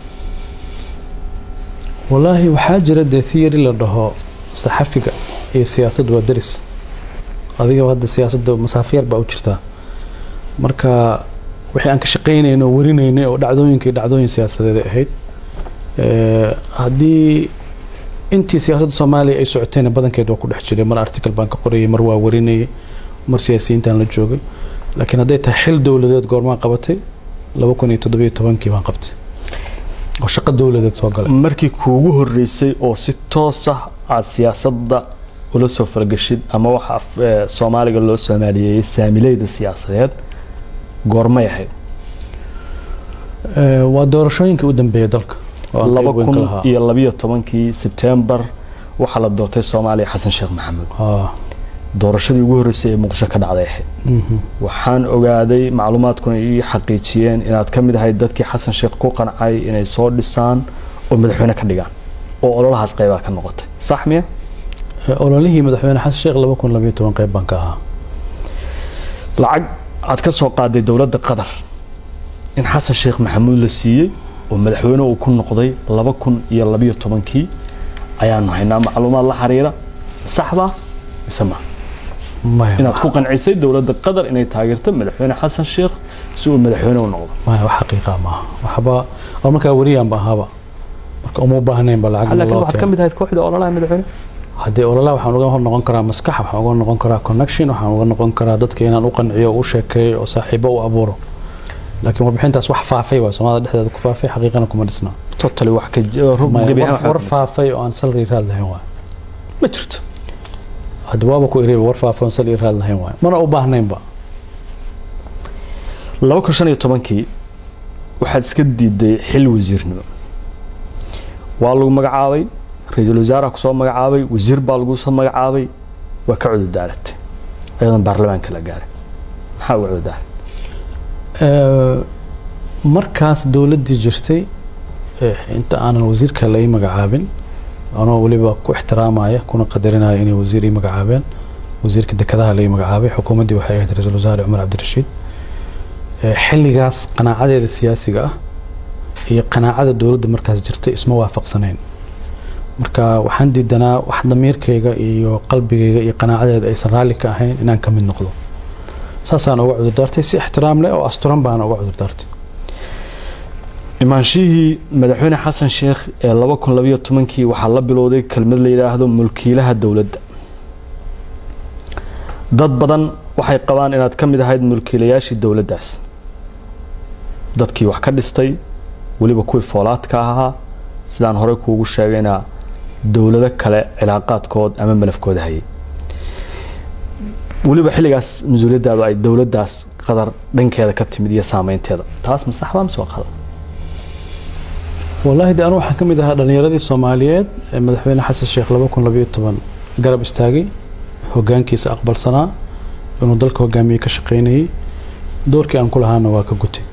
wallaahi waxaa jira dee theory la dhaho saxafiga iyo siyaasaddu waa deris adiga hadda siyaasadda masaafo yar baa u jirtaa marka wixii aan ka shaqaynaynay oo warinaynay oo dhacdooyinka iyo dhacdooyin siyaasadeed ahayd haddii intii siyaasadda soomaaliya ay socotayna badankeed waa ku dhex jiray mar article baan ka qorayay mar waa warinayay mar siyaasiyiintaan la joogay laakiin hadday tahay xil dowladeed goormaan qabatay laba kun iyo toddobiyo tobankii baan qabtay oo shaqo dowladeed soo galay markii kuugu horeysay oo si toos ah aada siyaasadda ula soo fargashid ama waxa soomaaliga loo soomaaliyeeyey saamileyda siyaasadeed goormay ahayd waa doorashooyinkii u dambeeyay dalka laba kun iyo labiyo tobankii sebtembar waxaa la doortay soomaaliya xasan sheekh maxamuud doorashadii ugu horreysay ee muqdisho ka dhacday ahayd waxaan ogaaday macluumaadkuna ii xaqiijiyeen inaad ka mid ahayd dadkii xasan sheekh ku qancay inay soo dhisaan oo madaxweyne ka dhigaan oo ololahaas qaybaa ka noqotay sax miya ololihii madaxweyne xasan sheekh laba kun labiyo toban qayb baan ka ahaa lacag aad ka soo qaaday dowladda qatar in xasan sheekh maxamuud la siiyey oo madaxweyne uu ku noqday laba kun iyo labiyo tobankii ayaanu haynaa macluumaad la xiriira saxda mise ma inaad ku qancisay dowladda qatar inay taageerto madaxweyne xasan sheekh si uu madaxweyne u noqdo maya wax xaqiiqa maaha waxba oo markaa wariyaanba ahaaba marka uma baahnaynba lacag laakiin waxaad ka mid ahayd kooxda ololaha madaxweyne haddii ololaha waxaan uga noqon karaa maskax waxaan uga noqon karaa connection waxaan uga noqon karaa dadka inaan u qanciyo u sheekeeyo oo saaxiibo u abuuro laakiin warbixintaas wax faafay waa soomaalida dhexdeeda ku faafay xaqiiqana kuma dhisna totally wax ka war faafay oo aan salary raad lahayn waay ma jirto hadda waaba ku iriba war faafay oon salary raad lahayn waay mana u baahnaynba laba kun shan iyo tobankii waxaad iska diiday xil wasiirnimo waa lagu magacaabay ra-iisul wasaaraha kusoo magacaabay wasiir baa lagu soo magacaabay waa ka cudurdaaratay ayadan baarlamaanka la gaaray maxaa uga cudurdaaray markaas dowladdii jirtay inta aanan wasiirka la ii magacaabin anoo weliba ku ixtiraamaya kuna qadarinaya inay wasiir ii magacaabeen wasiirka dekedaha la ii magacaabay xukuumaddii waxay ahayd ra-iisul wasaare cumar cabdirashiid xilligaas qanaacadeeda siyaasiga ah iyo qanaacada dowladda markaas jirtay isma waafaqsanayn marka waxaan diidanaa wax damiirkayga iyo qalbigayga iyo qanaacadeeda aysan raalli ka ahayn inaan ka mid noqdo saasaan uga cudurdaartay si ixtiraam leh oo asturan baana uga cudurdaartay imaanshihii madaxweyne xasan sheekh ee laba kun labayo tobankii waxaa la bilowday kelmad la yidhaahdo mulkiilaha dowladda dad badan waxay qabaan inaad ka mid ahayd mulkiilayaashii dowladdaas dadkii wax ka dhistay weliba kuwii foolaadka ahaa sidaan horey kuugu sheegayna dowlado kale cilaaqaadkood ama malafkooda hayay weliba xilligaas mas-uuliyaddaadu ay dowladdaas qadar dhankeeda ka timid iyo saameynteeda taas ma saxbaa mise waa qalad wallaahi de anu waxaan ka mid ahaa dhallinyaradii soomaaliyeed ee madaxweyne xasan sheekh laba kun labayo toban garab istaagay hoggaankiisa aqbalsanaa inuu dalka hogaamiyey ka shaqaynayay doorkii aan ku lahaana waa ka gutay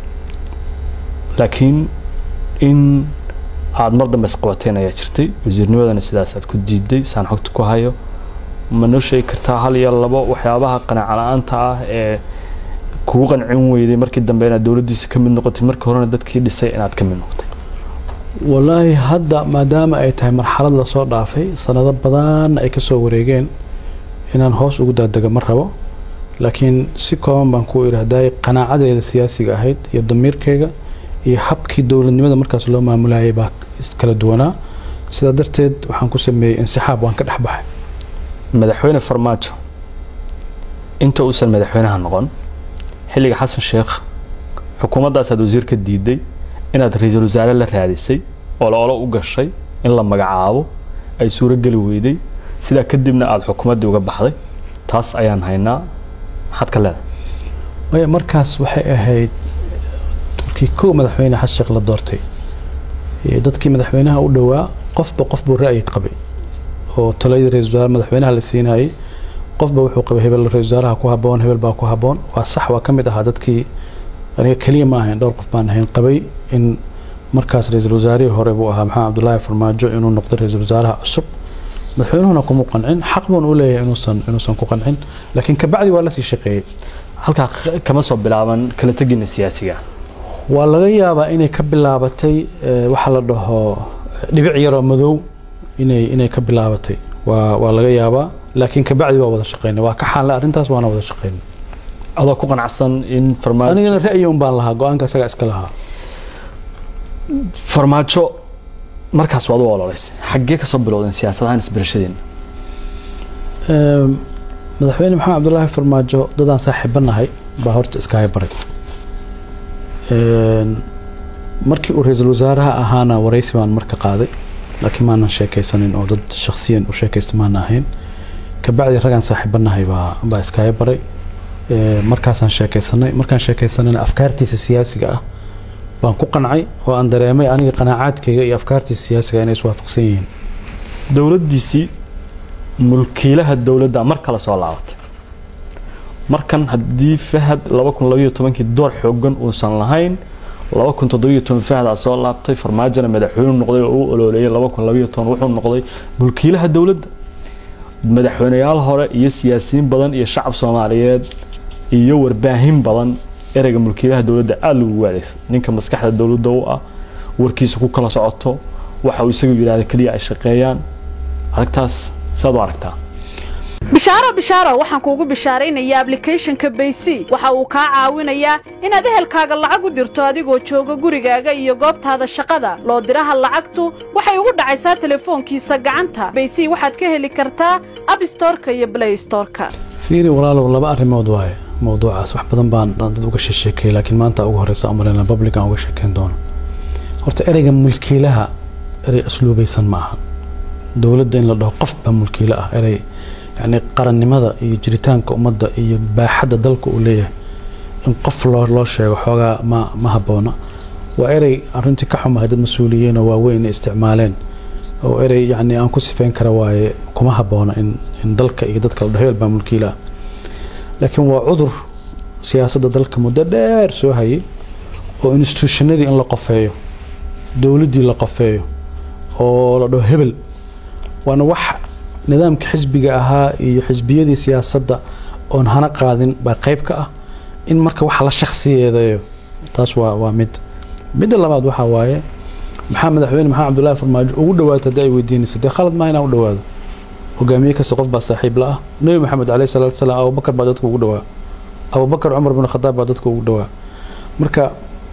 laakiin in aada mar dambe isqabateen ayaa jirtay wasiirnimadana sidaas aad ku diiday saan xogta ku hayo ma noo sheegi kartaa hal iyo labo waxyaabaha qanaaca la-aanta ah ee kugu qancin weyday markii dambe inaad dowladdiisa ka mid noqotay markii horena dadkii dhisay inaad ka mid noqotay wallaahi hadda maadaama ay tahay marxalad lasoo dhaafay sanado badanna ay kasoo wareegeen inaan hoos ugu daadego ma rabo laakiin si kooban baan ku idhaahday qanaacadeeda siyaasiga ahayd iyo damiirkeyga iyo habkii dowladnimada markaas loo maamulayay baa kala duwanaa sidaa darteed waxaan ku sameeyey insixaab waan ka dhex baxay madaxweyne farmaajo inta uusan madaxweynaha noqon xilliga xasan sheekh xukuumaddaasaad wasiir ka diiday inaad ra-iisul wasaare la raadisay oo la-olo u gashay in la magacaabo ay suuro geli weyday sidaa kadibna aada xukuumaddii uga baxday taas ayaan haynaa maxaad ka leedahay maya markaas waxay ahayd markii kow madaxweyne xasan sheekh la doortay dadkii madaxweynaha u dhowaa qofba qof buu ra'yi qabay oo taladii ra-isul wasaare madaxweynaha la siinayay qofba wuxuu qabay hebel ra-isul wasaaraha ku haboon hebel baa ku haboon waa sax waa ka mid ahaa dadkii aniga keliya ma ahayn dhowr qof baan ahayn qabay in markaas ra-iisul wasaarihii hore buu ahaa maxamed cabdullaahi farmaajo inuu noqdo ra-iisul wasaaraha cusub madaxweynuhuna kuma qancin xaq buun u leeyahay inuusan inuusan ku qancin laakiin kabacdi waa lasii shaqeeyey halkaa kama soo bilaaban kala tegina siyaasiga waa laga yaabaa inay ka bilaabatay waxaa la dhaho dhibic yaroo madow inay inay ka bilaabatay waa waa laga yaabaa laakiin kabacdi waa wada shaqeynay waa ka xaanle arrintaas waana wada shaqeynay adoo ku qanacsan in farmaajo anigana ra'yi un baan lahaa go-aanka isagaa iska lahaa farmaajo markaas waad u ololeysay xaggee kasoo bilowdeen siyaasadahaan isbarashadeena madaxweyne maxamed cabdullaahi farmaajo dadaan saaxiibanahay baa horta iskaaga baray markii uu ra-iisul wasaaraha ahaana waraysi baan marka qaaday laakiin maanan sheekaysanin oo dad shaksiyan u sheekaysta maana ahayn kabacdi ragaan saaxiibanahay baa baa iskaaga baray markaasaan sheekaysanay markaan sheekaysanayna afkaartiisa siyaasiga ah baan ku qancay oo aan dareemay aniga qanaacaadkayga iyo afkaartiisa siyaasiga inay iswaafaqsan yihiin dowladdiisii mulkiilaha dowladda mar kale soo laabatay markan haddii fahad laba kun labayo tobankii door xoogan uusan lahayn laba kun toddobiyo toban fahdaa soo laabtay farmaajona madaxweynu noqday oo u ololeeyay laba kun labayo toban wuxuu noqday mulkiilaha dowladda madaxweyneyaal hore iyo siyaasiyiin badan iyo shacab soomaaliyeed iyo warbaahin badan ereyga mulkiilaha dowladda aada lagugu adeegsa ninka maskaxda dowladda u ah warkiisa ku kala socoto waxa uu isagu yidhahda keliya ay shaqeeyaan aragtaas saad u aragtaa bishaaro bishaaro waxaan kuugu bishaaraynayaa ablicathonka baysy waxa uu kaa caawinayaa inaad ehelkaaga lacag u dirto adigoo jooga gurigaaga iyo goobtaada shaqada loo diraha lacagtu waxay ugu dhacaysaa telefoonkiisa gacanta baysy waxaad ka heli kartaa abstorka iyo blaystorka fiiri walaalow laba arrimood waaye mowduucaas wax badan baan dad uga sheekeeyay laakiin maanta ugu horeysa amarina public aan uga sheekeyn doono horta ereyga mulkiilaha erey asluubaysan ma aha dowladda in la dhaho qof baa mulkiilo ah erey yacni qarannimada iyo jiritaanka ummadda iyo baaxadda dalka uu leeyahay in qof loo loo sheego xoogaa ma ma habboona waa erey arrintii ka xumahay dad mas-uuliyiin oo waaweyn inay isticmaaleen oo erey yacni aan ku sifeyn kara waaye kuma habboona in in dalka iyo dadka la dhaho hebel baa mulkiilo ah laakiin waa cudur siyaasadda dalka muddo dheer soo hayay oo institutionadii in la qofeeyo dowladdii la qofeeyo oo la dhaho hebel waana wax nidaamka xisbiga ahaa iyo xisbiyadii siyaasadda oon hana qaadin baa qayb ka ah in marka waxa la shakhsiyeedeeyo taas waa waa mid midda labaad waxaa waaye maxaa madaxweyne maxamed cabdullaahi farmaajo ugu dhawaata haddii ay weydiinaysa dee khalad maa inaan u dhawaado hogaamiye kasta qof baa saaxiib la ah nebi maxamed caleyhi salaatu wasalaam abubakar baa dadka ugu dhawaa abubakar cumar bin khadaab baa dadka ugu dhawaa marka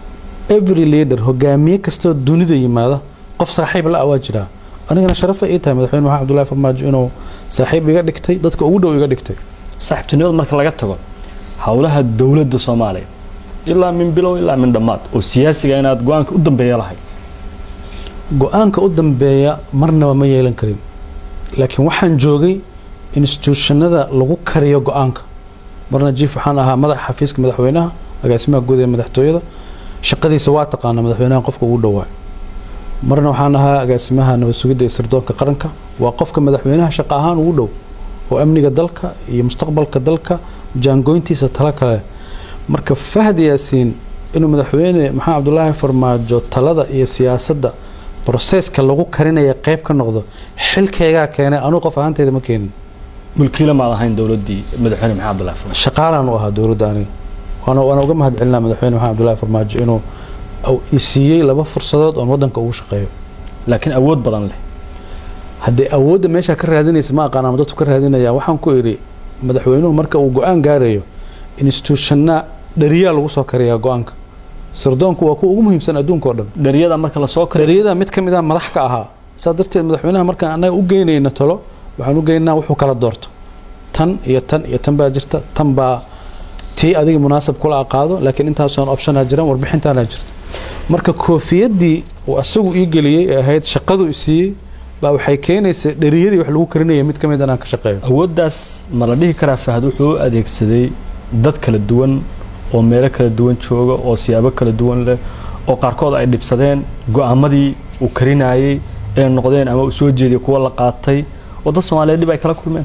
every leader hogaamiye kastoo dunida yimaada qof saaxiib la ah waa jiraa anigana sharafa ii tahay madaxweyne maxamed cabdullaahi farmaajo inuu saaxiib iga dhigtay dadka ugu dhow iga dhigtay saaxiibtinimada marka laga tago howlaha dowladda soomaaliya ilaa min bilow ilaa min dhammaad oo siyaasiga inaad go-aanka u dambeeya lahay go-aanka u dambeeya marnaba ma yeelan karin laakiin waxaan joogay institutionada lagu kariyo go-aanka marna jiif waxaan ahaa madaxa xafiiska madaxweynaha agaasimaha guud ee madaxtooyada shaqadiisa waa taqaana madaxweynaha qofka ugu dhowaa marna waxaan ahaa agaasimaha nabad sugidda iyo sirdoonka qaranka waa qofka madaxweynaha shaqo ahaan ugu dhow oo amniga dalka iyo mustaqbalka dalka jaangoyntiisa talo kale marka fahad yaasiin inuu madaxweyne maxamed cabdulaahi farmaajo talada iyo siyaasadda broseska lagu karinaya qeyb ka noqdo xilkaygaa keenay anuu qof ahaanteyda ma keenin mulkiila maad ahayn dowladdii madaxweyne maxamed abdullahi farmaajo shaqaalaan u ahaa dowladda aniga waana waana uga mahad celinaa madaxweyne maxamed cabdulaahi farmaajo inuu i siiyey laba fursadood oon waddanka ugu shaqeeyo laakiin awood badan leh haddee awoodda meeshaa ka raadinaysa ma aqaan ama dadku ka raadinaya waxaan ku idhi madaxweynuhu marka uu go-aan gaarayo institutionna dhariyaa lagu soo kariyaa go-aanka sirdoonku waa kuwa ugu muhiimsan adduunka oo dhan dhariyada marka lasoo kariyo dhariyada mid ka mid ah madax ka ahaa saa darteed madaxweynaha markaan annaga u geynayna talo waxaan u geynaa wuxuu kala doorto tan iyo tan iyo tan baa jirta tan baa tii adiga munaasab kula aqaado laakiin intaasoon optionaa jiran warbixintaana jirta marka koofiyaddii uu asagu ii geliyey ee ahayd shaqadu i siiyey baa waxay keenaysa dhariyadii wax lagu karinaya mid ka mid inaan ka shaqeeyo awooddaas ma la dhihi karaa fahad wuxuu u adeegsaday dad kala duwan oo meelo kala duwan jooga oo siyaabo kala duwan leh oo qaarkood ay dhibsadeen go-aamadii uu karinayey ee noqdeen ama uu soo jeediyay kuwa la qaatay oo dad soomaaliyeed dhib ay kala kulmeen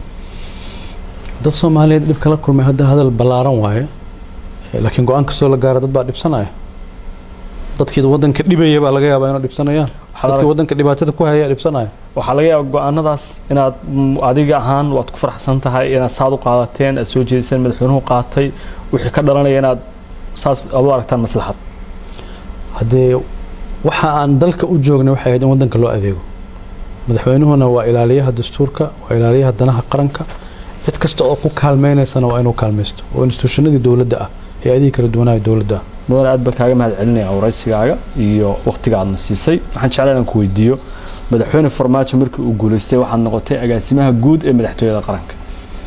dad soomaaliyeed dhib kala kulmay hadda hadal ballaaran waaye laakiin go-aan kastoo la gaara dad baa dhibsanaya dadkii waddanka dhibaya baa laga yaabaa inay dhibsanayaan dadkii waddanka dhibaatada ku haya dhibsanaya waxaa laga yaaba go-aanadaas inaad adiga ahaan waad ku faraxsan tahay inaad saad u qaadateen aad soo jeediseen madaxweynuhu qaatay wixii ka dhalanaya inaad saas aad u aragtaan maslaxad haddee waxa aan dalka u joognay waxay ahayd in waddanka loo adeego madaxweynuhuna waa ilaaliyaha dastuurka waa ilaaliyaha danaha qaranka cid kasta oo ku kaalmeynaysana waa inuu kaalmaysto oo institutionadii dowladda ah hay-adihii kala duwanaayo dowladda ah mudan aad baan kaaga mahad celinaya waraysigaaga iyo wakhtiga aadna siisay waxaan jeclaa inaan ku weydiiyo madaxweyne farmaajo markii uu guulaystay waxaad noqotay agaasimaha guud ee madaxtooyada qaranka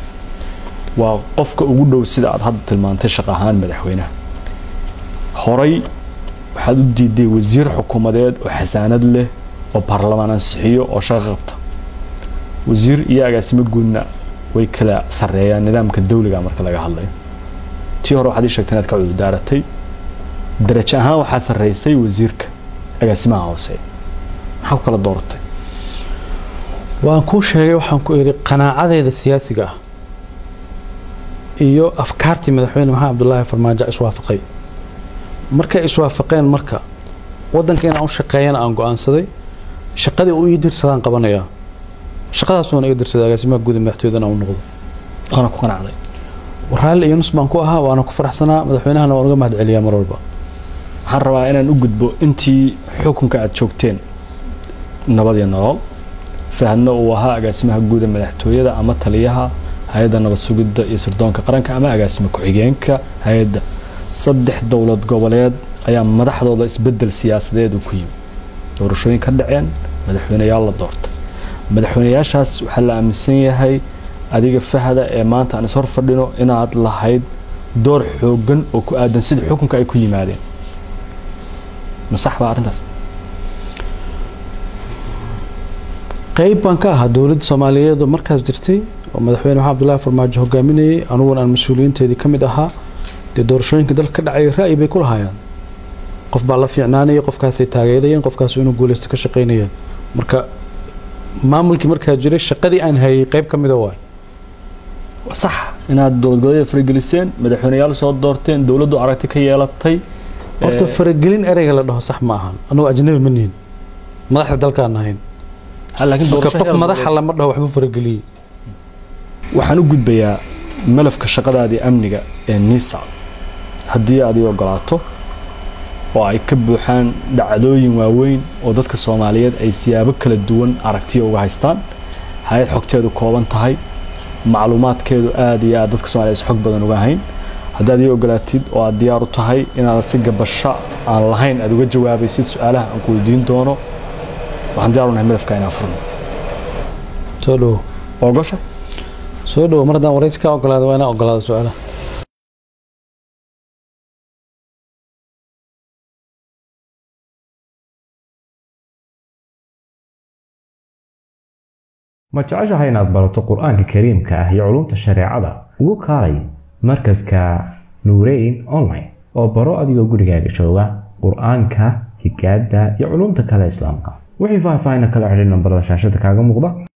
waa qofka ugu dhow sida aad hadda tilmaantay shaq ahaan madaxweynaha horay waxaad u diiday wasiir xukuumadeed oo xasaanad leh oo baarlamaan ansixiyo oo shaqo qabta wasiir iyo agaasimo guudna way kala sarreeyaan nidaamka dawliga marka laga hadlayo tii hore waxaad ii sheegtay inaad ka cudurdaaratay darajo ahaan waxaa sarreysay wasiirka agaasimaha hoose maxaa ku kala dooratay waan kuu sheegay waxaan ku idhi qanaacadeeda siyaasiga ah iyo afkaartii madaxweyne maxamed cabdulaahi farmaajo iswaafaqay markay iswaafaqeen marka waddanka inaan u shaqeeyana aan go-aansaday shaqadii uu ii dirsadaan qabanayaa shaqadaasuuna iga dirsaday agaasimaha guud ee madaxtooyadana u noqdo waana ku qanacday raalli iyo nus baan ku ahaa waana ku faraxsanaa madaxweynahana waan uga mahad celiyaa mar walba waxaan rabaa inaan u gudbo intii xukunka aad joogteen nabad iyo nolol fahadna uu ahaa agaasimaha guud ee madaxtooyada ama taliyaha hay-adda nabad sugidda iyo sirdoonka qaranka ama agaasima ku-xigeenka hay-adda saddex dowlad goboleed ayaa madaxdooda isbedel siyaasadeed uu ku yimi doorashooyin ka dhaceen madaxweyneyaal la doortay madaxweyneyaashaas waxaa la aaminsan yahay adiga fahada ee maanta aan ishor fadhino inaad lahayd door xoogan oo ku aadan sida xukunka ay ku yimaadeen ma sax baa arrintaas qayb baan ka ahaa dowladda soomaaliyeed oo markaas jirtay oo madaxweyne maxamed abdullaahi farmaajo hogaaminayay aniguna aan mas-uuliyiinteedii ka mid ahaa dee doorashooyinka dalka ka dhacay ra'yi bay ku lahaayeen qof baa la fiicnaanaya qofkaasay taageerayeen qofkaas inuu guulaysta ka shaqaynayeen marka maamulkii markaa jiray shaqadii aan hayay qayb ka mida waay sax inaad dowlad goboleed farageliseen madaxweyneyaal soo doorteen dowladdu aragti ka yeelatay horta faragelin ereyga la dhaho sax ma ahan anagoo ajnabi ma nihin madaxda dalkaan ahayn laakiin marka qof madaxa lama dhaho waxba farageliyey waxaan u gudbayaa malafka shaqadaadii amniga ee nisa haddii aad ii ogolaato oo ay ka buuxaan dhacdooyin waaweyn oo dadka soomaaliyeed ay siyaabo kala duwan aragtiya uga haystaan hay-ad xogteedu kooban tahay macluumaadkeedu aada iyo aad dadka soomaliyeed xog badan uga hayn haddaad ii ogolaatid oo aad diyaar u tahay inaad si gabasho aan lahayn aad uga jawaabaysid su-aalaha aan ku weydiin doono waxaan diyaar u nahay malafka inaan furno soo dhowo ogosha soo dhowo mar haddaan waraysi kaa ogolaada waa inaa ogolaada su-aalaha ma jeceshahay inaad barato qur-aanka kariimka ah iyo culumta shareecada ugu kaalay markaska nuureyn online oo baro adigoo gurigaaga jooga qur-aanka higaada iyo culumta kale islaamka wixii faahfaahin kala xidhiir nambarada shaashada kaaga muuqda